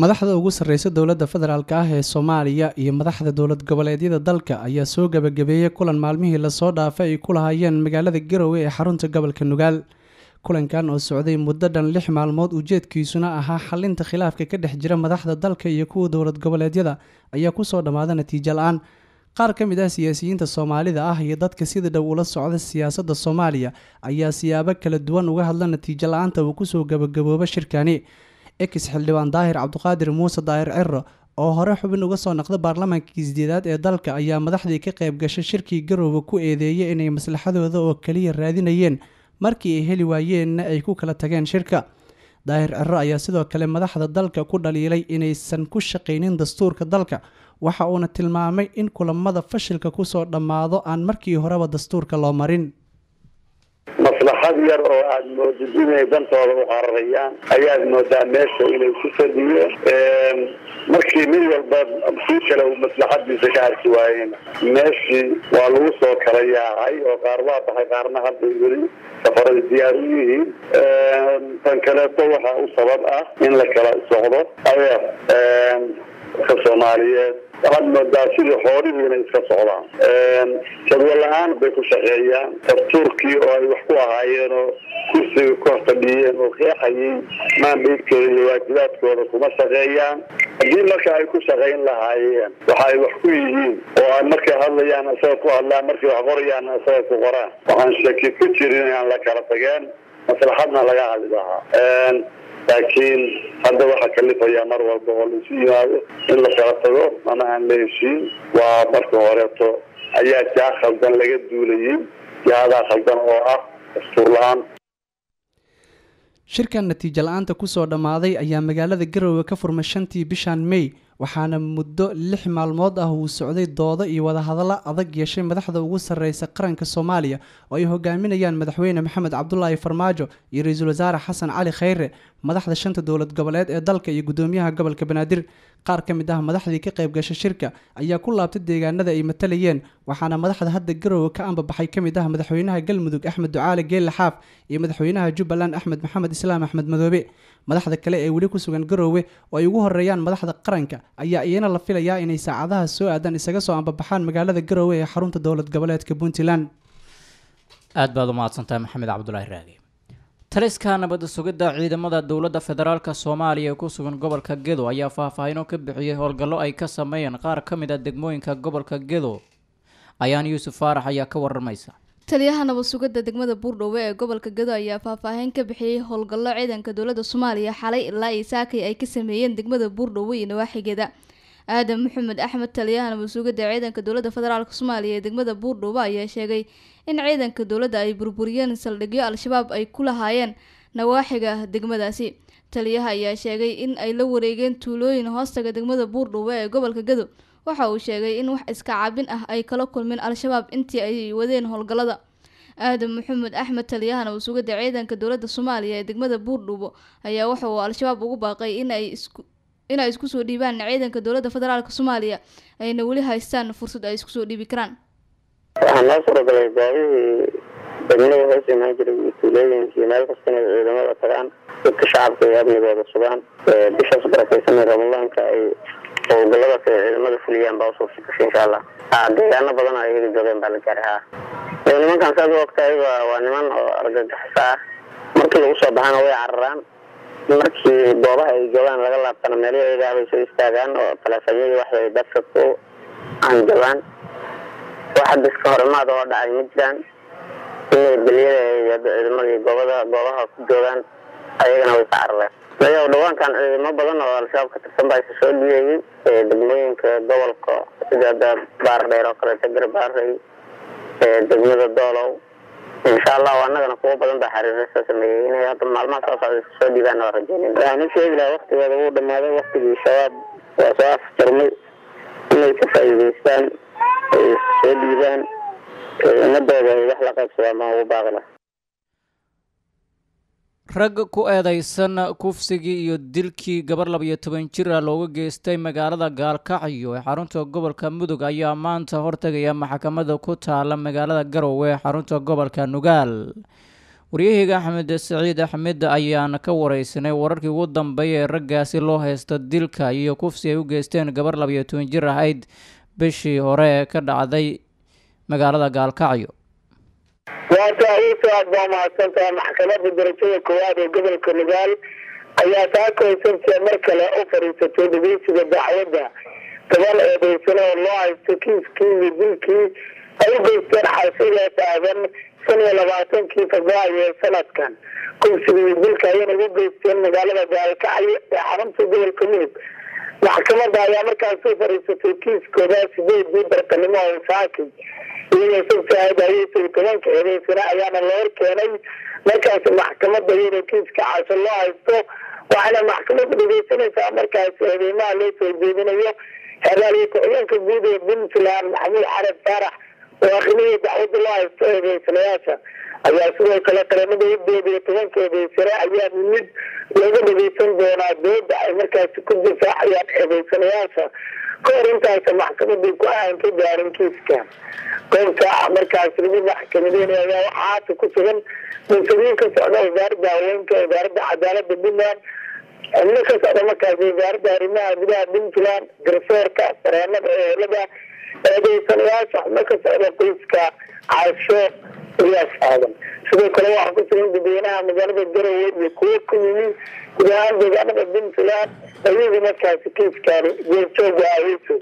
madaxda ugu sarreysa dowladda federaalk ah ee soomaaliya iyo madaxda dowlad goboleedyada dalka ayaa soo gabagabeeyey kulan maalmihii lasoo dhaafay ay ku lahaayeen magaalada garowe ee xarunta gobolka nugaal kulankan oo socday muddo dhan lix maalmood ujeedkiisuna ahaa xalinta khilaafka ka dhex jira madaxda dalka iyo kuwa dowlad goboleedyada ayaa kusoo dhammaada natiijo la-aan qaar ka mid ah siyaasiyiinta soomaalida ah iyo dadka sida dhow ula socda siyaasadda soomaaliya ayaa siyaabo kala duwan uga hadla natiijo la-aanta uu kusoo gabagabooba shirkani ex xildhibaan daahir cabdiqaadir muuse daahir ciro oo hore xubin uga soo naqda baarlamaankii sideedaad ee dalka ayaa madaxdii ka qayb gashay shirkii garoowe ku eedeeyay inay maslaxadooda oo kaliya raadinayeen markii ay heli waayeenna ay ku kala tageen shirka daahir ciro ayaa sidoo kale madaxda dalka ku dhaliilay inaysan ku shaqaynin dastuurka dalka waxa uuna tilmaamay in kulamada fashilka kusoo dhammaado aan markii horeba dastuurka loo marin maslaxad yar oo aada moodid inay dantooda u qararayaan ayaad moodaa meesha inay ku fadhiyo markii mid walba kii kale uu maslaxadiisa ka arki waayeen meeshii waa lagu soo kala yaacay oo qaar waa baxay qaarna hadday weli safarada diyaar u yihiin tan kaleeto waxaa u sabab ah in la kala socdo adeer ka soomaaliyeed waxaad moodaa sidii xoolihii inay iska socdaan jadwal la-aan bay ku shaqeeyaan dastuurkii oo ay wax ku ahaayeen oo kursiga ku horfadhiyeen oo qeexayay maandaydkooda iyo waajibaadkooda kuma shaqeeyaan haddii marka ay ku shaqayn lahaayeen waxa ay wax ku yihiin oo ay markay hadlayaan isaga ku hadlaan markay wax qorayaan isaga ku qoraan waxaan shaki ku jirin inaan la kala tageen maslaxadna laga hadli lahaa laakiin hadda waxaa kalifayaa mar walba oo laisu yimaado in la kala tago ama aan la heshiin waa marka horeeto ayaa jaa khaldan laga duulayay jaadaa khaldan oo ah dastuur la-aan shirkan natiijo la-aanta kusoo dhammaaday ayaa magaalada garowe ka furmay shantii bishan may waxaana muddo lix maalmood ah uu socday doodo iyo wadahadallo adag yeeshay madaxda ugu sarreysa qaranka soomaaliya oo ay hogaaminayaan madaxweyne maxamed cabdulaahi farmaajo iyo ra-iisul wasaare xasan cali khayre madaxda shanta dowlad goboleed ee dalka iyo gudoomiyaha gobolka banaadir qaar ka mid ah madaxdii ka qayb gashay shirka ayaa ku laabtay deegaanada ay matalayeen waxaana madaxda hadda garowe ka ambabaxay ka mid ah madaxweynaha galmudug axmed ducaale geelle xaaf iyo madaxweynaha jubbaland axmed maxamed islaam axmed madoobe madaxda kale ee weli ku sugan garoowe oo ay ugu horeeyaan madaxda qaranka ayaa iyana la filayaa inay saacadaha soo aadan isaga soo ambabaxaan magaalada garoowe ee xarunta dowlad goboleedka puntland aad baad u mahadsantahay maxamed cabdulaahi raagi taliska nabadda sugidda ciidamada dowladda federaalk soomaaliya ee ku sugan gobolka gedo ayaa faahfaahino ka bixiyey howlgallo ay ka sameeyeen qaar ka mid a degmooyinka gobolka gedo ayaan yuusuf faarax ayaa ka waramaysa taliyaha nabad sugidda degmada buurdhowe ee gobolka gado ayaa faahfaahin ka bixiyey howlgallo ciidanka dowladda soomaaliya xalay ilaa iyo saakay ay ka sameeyeen degmada buurdhowe iyo nawaaxigeeda aadan maxamed axmed taliyaha nabad sugidda ciidanka dowladda federaalk soomaaliya ee degmada buurdhowe ayaa sheegay in ciidanka dowladda ay burburiyeen saldhigyo al-shabaab ay ku lahaayeen nawaaxiga degmadaasi taliyaha ayaa sheegay in ay la wareegeen tuulooyin hoostaga degmada buurdhowe ee gobolka gado waxa uu sheegay in wax iska cabin ah ay kala kulmeen al-shabaab intii ay wadeen howlgallada aadan maxamed axmed taliyahana uu sugada ciidanka dowladda soomaaliya ee degmada buurdhubo ayaa waxa uu al-shabaab ugu baaqay inay isku inay isku soo dhiibaan ciidanka dowladda federaalk soomaaliya ayna weli haystaan fursad ay isku soo dhiibi karaan waxaa noo suuragalay goobihii degmada hoos imaan jiray iyo tuulooyinka iyo meel kasta inay ciidamada tagaan dadka shacabka ay amnigooda sugaan bishaas barakeysanay ramadaanka ay howlgaladaas ay ciidamada fuliyaan baa usuurta gashay insha allah deegaano badan oo iyaga joogeen baa la gaaray ha nimankan saad u ogtahay waa niman oo argagixisa ah markii lagu soo baxana way cararaan markii goobaha ay joogaan laga laabtana meelihii ayagaa bay soo istaagaan oo taleefanyadii waxay dadka ku hanjabaan wax hadda iska horimaad oo dhacay ma jiraan inay beliyada ciidamada iyo goobada goobaha ku joogaan ayagana way ka carareen layaw dhawaankan ciidamo badan oo al-shabaab ka tirsan baa isa soo dhiyeeyey degmooyinka gobolka sida hadda baardheer oo kaleeto garbaarey degmada doolow insha allahu annagana kuwo badan baa xariira soo sameeyey inay hadda maalmaha soo socda isa soo dhiibaan waa rajeynayna waxaan u sheegi lahaa waktigooda wuu dhamaaday waktigii shabaab waa soo afjarmay inay ka faa'iidaystaan ay soo dhiibaan ummadooda ay wax la qaybsadaan baan ugu baaqi lahaa rag ku eedeysan kufsigii iyo dilkii gabar labiyo toban jir ah looga geystay magaalada gaalkacyo ee xarunta gobolka mudug ayaa maanta hortegaya maxkamada ku taala magaalada garowe ee xarunta gobolka nugaal waryaheyga axmed saciid axmed ayaan ka wareysanay wararkii ugu dambeeya ee raggaasi loo haysto dilka iyo kufsi ay u geysteen gabar labayo toban jir ahayd bishii hore ee ka dhacday magaalada gaalkacyo waata iiso aad baa mahadsantaha maxkamadda darajada koowaad ee gobolka nugaal ayaa taakooysabtiya mar kale u fadhiisatay dhegeysiga dacwadda gaban eedeysana oo loo haysto kiiskii iyo dilkii ay u geysteen xaasidaas aadan shan iyo labaatankii februaayo ee sanadkan kufsiga iyo dilka ayayna ugu geysteen magaalada gaalkacyo ee xarunta gobolka mudug maxkamadda ayaa markaas u fadhiisatay kiiskooda sideedii bartanimo oo saakay iyadoo sabtahayd ayay tobanka eedeysana ayaana la hor keenay markaas maxkamadda iyadoo kiiska casho loo haysto waxaana maxkamadda dhegeysanaysaa markaas eedeymaha loo soo jeedinayo xeeraaliyo ku-xigeenka guud ee puntland maxamuud xarab faarax oo akhriya dacwadda loo haysto eedeysanayaasha ayaa sidoo kale qaramada udeed iyo tobanka eedeysane ayaa mid looga dhegeysan doonaa dooda ay markaasi ku difaacayaan eedeysanayaasha ka hor intaasa maxkamadii ku aan ka gaarin kiiska goobta markaas lagu maxkamadeynaya ayaa waxaa haata ku sugan mas-uuliyiin ka socda wasaaradda haweenka wasaaradda cadaalada puntland xubno ka socda markaas wasaaradda arrimaha gudaha puntland garsoorka sareenada ehelada eedeysanayaasha xubno ka socda qoyska caasho iyaas aadan sidoo kale waxaa ku sugan dadweynaha magaalada garowe iyo kuwo ku yimi guud ahaan deegaanada puntland ayagu markaasi kiiskaani jeerjooga ahayso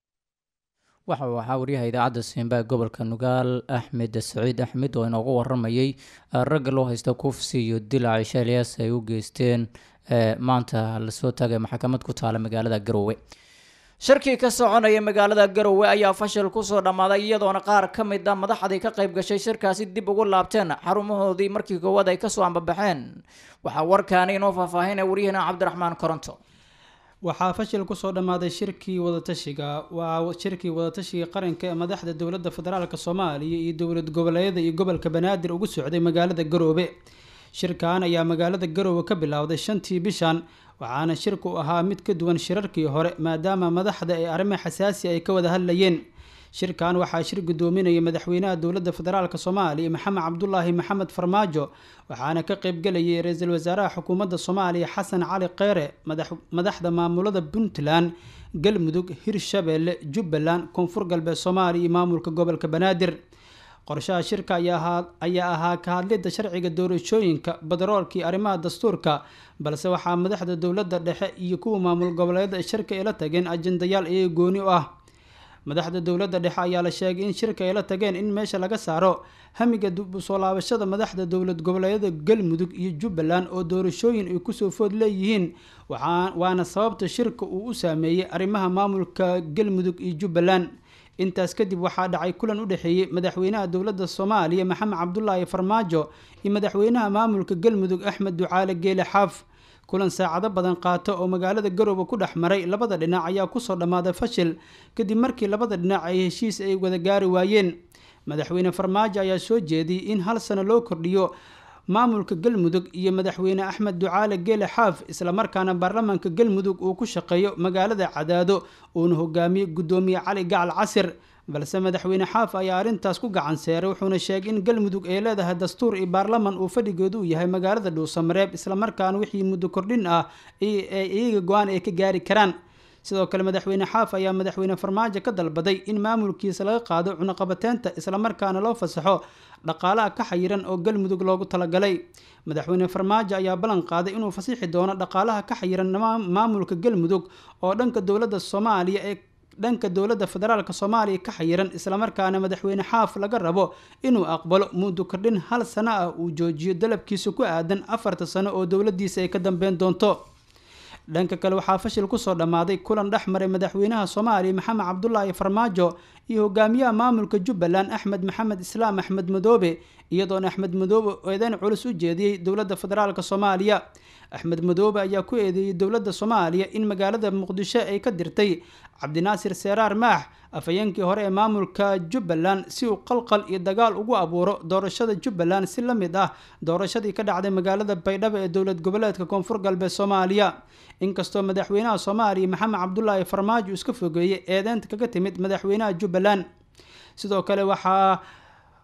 waxa uu ahaa waryaha idaacadda siinba gobolka nugaal axmed saciid axmed oo inoogu waramayay ragga loo haysta kufsi iyo dilac ishaaliyaas ay u geysteen maanta lasoo taagay maxkamad ku taala magaalada garowe shirkii ka soconaya magaalada garowe ayaa fashil kusoo dhammaaday iyadoona qaar ka mid a madaxdii ka qayb gashay shirkaasi dib ugu laabteen xarumahoodii markii koowaad ay kasoo ambabaxeen waxaa warkaani inoo faahfaahinaya waryahana cabdiraxmaan koronto waxaa fashil kusoo dhammaaday shirkii wadatashiga waa shirkii wadatashiga qaranka ee madaxda dowladda federaalk soomaaliya iyo dowlad goboleedyada iyo gobolka banaadir ugu socday magaalada garoobe shirkan ayaa magaalada garoowe ka bilowday shantii bishan waxaana shirku ahaa mid ka duwan shirarkii hore maadaama madaxda ee arrimo xasaasi ay ka wada hadlayeen shirkan waxaa shir gudoominaya madaxweynaha dowladda federaalk soomaaliya maxamed cabdulaahi maxamed farmaajo waxaana ka qeybgelayay ra-iisul wasaaraha xukuumadda soomaaliya xasan cali kheyre madaxda maamulada puntland galmudug hirshabeelle jubbaland koonfur galbeed soomaaliya iyo maamulka gobolka banaadir qorshaha shirka ayaa ahaa ka hadlidda sharciga doorashooyinka badaroolkii arrimaha dastuurka balse waxaa madaxda dowladda dhexe iyo kuwa maamul goboleedyada shirka ay la tageen ajendayaal iyaga gooni u ah madaxda dowladda dhexe ayaa la sheegay in shirka ay la tageen in meesha laga saaro hamiga dib u soo laabashada madaxda dowlad goboleedyada galmudug iyo jubbaland oo doorashooyin ay kusoo food leeyihiin waana sababta shirka uu u saameeyey arrimaha maamulka galmudug iyo jubbaland intaas kadib waxaa dhacay kulan u dhexeeyey madaxweynaha dowladda soomaaliya maxamed cabdulaahi farmaajo iyo madaxweynaha maamulka galmudug axmed ducaale geele xaaf kulan saacado badan qaato oo magaalada garoowe ku dhex maray labada dhinac ayaa kusoo dhammaaday fashil kadib markii labada dhinac ay heshiis ay wada gaari waayeen madaxweyne farmaajo ayaa soo jeediyey in hal sano loo kordhiyo maamulka galmudug iyo madaxweyne axmed ducaale geele xaaf islamarkaana baarlamaanka galmudug uu ku shaqeeyo magaalada cadaado uuna hogaamiye guddoomiye cali gacal casir balse madaxweyne xaaf ayaa arrintaas ku gacan seeray wuxuuna sheegay in galmudug ay leedahay dastuur iyo baarlaman uu fadhigeedu u yahay magaalada dhuusamareeb islamarkaana wixii muddo kordhin ah iyaga go-aan ay ka gaari karaan sidoo kale madaxweyne xaaf ayaa madaxweyne farmaajo ka dalbaday in maamulkiisa laga qaado cunaqabateynta islamarkaana loo fasaxo dhaqaalaha ka xayiran oo galmudug loogu talagalay madaxweyne farmaajo ayaa ballan qaaday inuu fasixi doono dhaqaalaha ka xayiran maamulka galmudug oo dhanka dowladda soomaaliya ee dhanka dowladda federaalk soomaaliya ka xayiran islamarkaana madaxweyne xaaf laga rabo inuu aqbalo muddo kordhin hal sano ah uu joojiyo dalabkiisa ku aadan afarta sano oo dowladiisa ay ka dambeyn doonto dhanka kale waxaa fashil kusoo dhammaaday kulan dhex maray madaxweynaha soomaaliya maxamed cabdulaahi farmaajo iyo hogaamiyaha maamulka jubbaland axmed maxamed islaam axmed madoobe iyadoona axmed madoobe eedeyn culus u jeediyey dowladda federaalk soomaaliya axmed madoobe ayaa ku eedeeyey dowladda soomaaliya in magaalada muqdisho ay ka dirtay cabdinaasir seeraar maax afhayeenkii hore ee maamulka jubbaland si uu qalqal iyo dagaal ugu abuuro doorashada jubbaland si la mid ah doorashadii ka dhacday magaalada baydhabo ee dowlad goboleedka koonfur galbeed soomaaliya inkastoo madaxweynaha soomaaliya maxamed cabdulaahi farmaajo iska fogeeyey eedeynta kaga timid madaxweynaha jubbaland sidoo kale waxaa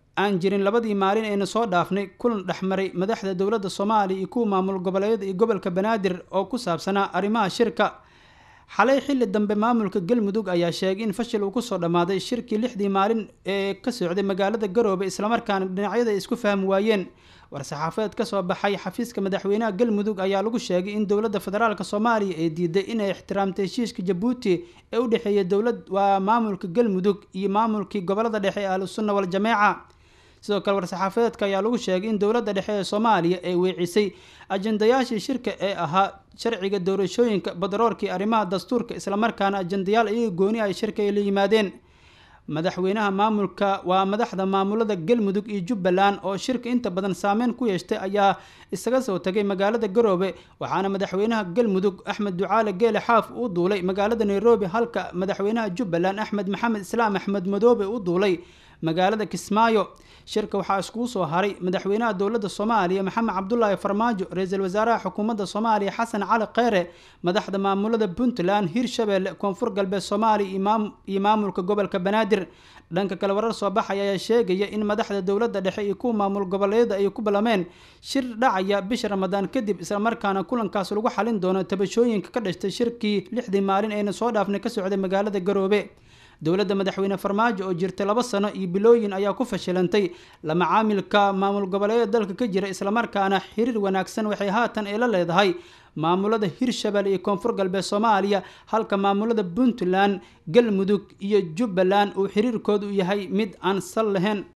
aan jirin labadii maalin ayna soo dhaafnay kulan dhexmaray madaxda dowladda soomaaliya iyo kuwa maamul goboleedyada iyo gobolka banaadir oo ku saabsanaa arrimaha shirka xalay xilli dambe maamulka galmudug ayaa sheegay in fashil uu kusoo dhammaaday shirkii lixdii maalin ee ka socday magaalada garoobe islamarkaana dhinacyada ay isku fahmi waayeen war-saxaafadeed kasoo baxay xafiiska madaxweynaha galmudug ayaa lagu sheegay in dowladda federaalk soomaaliya ay diiday inay ixtiraamtay heshiiska jabuuti ee u dhexeeya dowlad waa maamulka galmudug iyo maamulkii gobolada dhexe ee ahlusunna waljameeca sidoo kale war-saxaafadeedka ayaa lagu sheegay in dowladda dhexe ee soomaaliya ay weecisay ajendayaashii shirka ee ahaa sharciga doorashooyinka badaroorkii arrimaha dastuurka islamarkaana ajendayaal iyaga gooni ay shirka ay la yimaadeen madaxweynaha maamulka waa madaxda maamulada galmudug iyo jubbaland oo shirka inta badan saameyn ku yeeshtay ayaa isaga soo tagay magaalada garoobe waxaana madaxweynaha galmudug axmed ducaale geele xaaf u duulay magaalada nairobi halka madaxweynaha jubbaland axmed maxamed islaam axmed madoobe u duulay magaalada kismaayo shirka waxaa iskugu soo haray madaxweynaha dowladda soomaaliya maxamed cabdulaahi farmaajo ra-iisul wasaaraha xukuumadda soomaaliya xasan cali kheyre madaxda maamulada puntland hirshabelle koonfur galbeed soomaaliya iyo maamulka gobolka banaadir dhanka kale warar soo baxaya ayaa sheegaya in madaxda dowladda dhexe iyo kuwa maamul goboleedyada ay ku ballameen shir dhacaya bisha ramadaan kadib islamarkaana kulankaas lagu xalin doono tabashooyinka ka dhashtay shirkii lixdii maalin ayna soo dhaafnay ka socday magaalada garoobe dowladda madaxweyne farmaajo oo jirtay laba sano iyo bilooyin ayaa ku fashilantay lama caamilka maamul goboleedyada dalka ka jira islamarkaana xiriir wanaagsan waxay haatan ay la leedahay maamulada hirshabelle iyo koonfur galbeed soomaaliya halka maamulada puntland galmudug iyo jubbaland uu xiriirkoodu yahay mid aan sal lahayn